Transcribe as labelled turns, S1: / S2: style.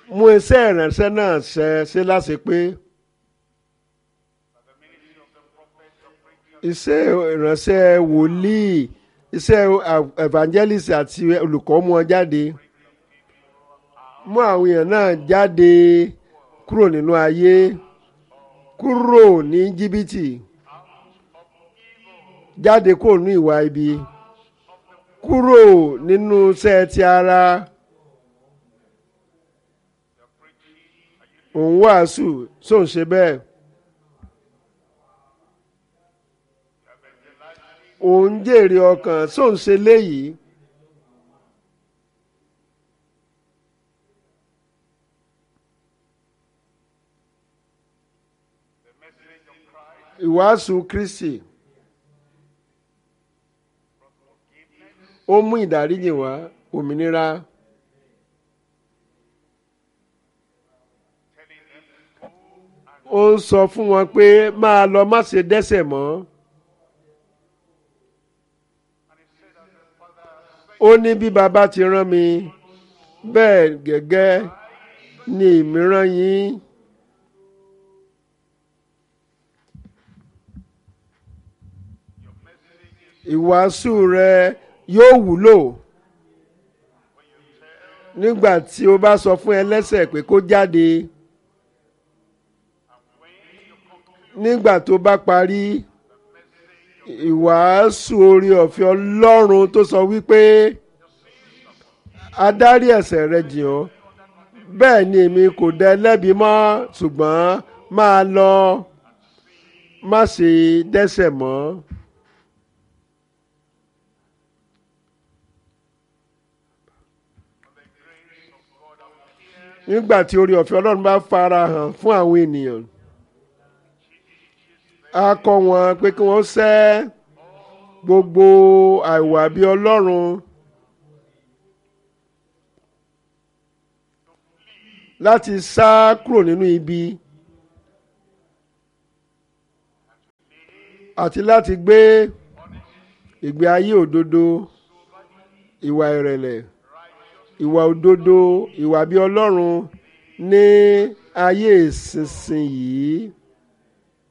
S1: mú iṣẹ́ ìránṣẹ́ náà ṣẹ ṣe láṣẹ pé iṣẹ́ ìránṣẹ́ wòlíì iṣẹ́ evangelist àti olùkọ́ mú wọn jáde mú àwọn èèyàn náà jáde kúrò nínú ayé kúrò ní jìbìtì jáde kúrò ní ìwà ibi kúrò nínú iṣẹ́ ti ara òun wàásù sóun ṣe bẹ́ẹ̀ òun jèrè ọkàn sóun ṣe léyìí. ìwàásù kristi ó mú ìdáríjì wá òmìnira ó ń sọ fún wọn pé máa lọ má ṣe dẹ́ṣẹ̀ mọ́ ó ní bí baba ti rán mi bẹ́ẹ̀ gẹ́gẹ́ ni èmi rán yín. ìwàásù rẹ yóò wúlò nígbà tí o bá sọ fún ẹlẹ́ṣẹ̀ pé kó jáde nígbà tó bá parí ìwàásù orí ọ̀fẹ́ ọlọ́run tó sọ wípé adarí ẹ̀ṣẹ̀ rẹ jìn ọ́ bẹ́ẹ̀ ni èmi kò dá lẹ́bi mọ́ ṣùgbọ́n máa lọ má ṣe dẹ́ṣẹ̀ mọ́. nígbà tí orí ọ̀fẹ́ ọlọ́run bá fara hàn fún àwọn ènìyàn a kọ́ wọn pé kí wọ́n sẹ́ gbogbo àìwà bí ọlọ́run láti sá kúrò nínú ibi àti láti gbé ìgbé ayé òdodo ìwà ìrẹ̀lẹ̀ ìwà òdodo ìwà bí ọlọ́run ní ayé ìsinsìnyí.